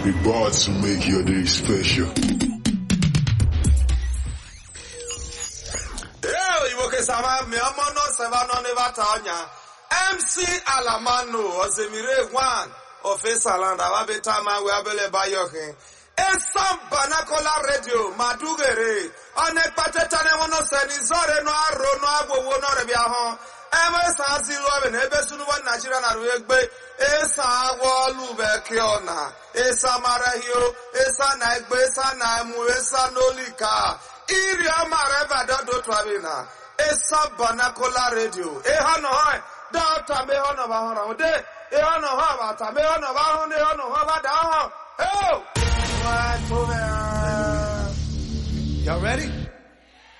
We bought to make your day special. Ee, Igbo kesama mi ọmọ náà sẹ́fà náà ní bàtà ọ̀nyà. MC Alamano Ọ̀sẹ̀mìrè Gwan Òfin Sàlàndà Wábẹ́tà máa wẹ abẹ́lẹ̀ Báyọ̀kín. Esam Banakola Radio Madugere Ọ̀nà ìpàtẹ́tà ni wọn náà sẹ́ni zọ́ọ̀rẹ́ náà àrò náà àgbòwò náà rẹ̀ bí ahọ́n. Ebe saa si lụọ ebe na ebe sunuwa Naijiria na rụ egbe esa agwọ ọlụ bekee ọna esa mara hio esa na egbe esa na emu esa n'olika iri amara ebe adodo twabi na esa banakola radio ịha nọ ha dọta me ha nọ ba hụrụ ahụ de ịha nọ ha bata me ha nọ ba hụ na ịha nọ ha ba da ahụ eo nwa tụrụ ya Y'all ready?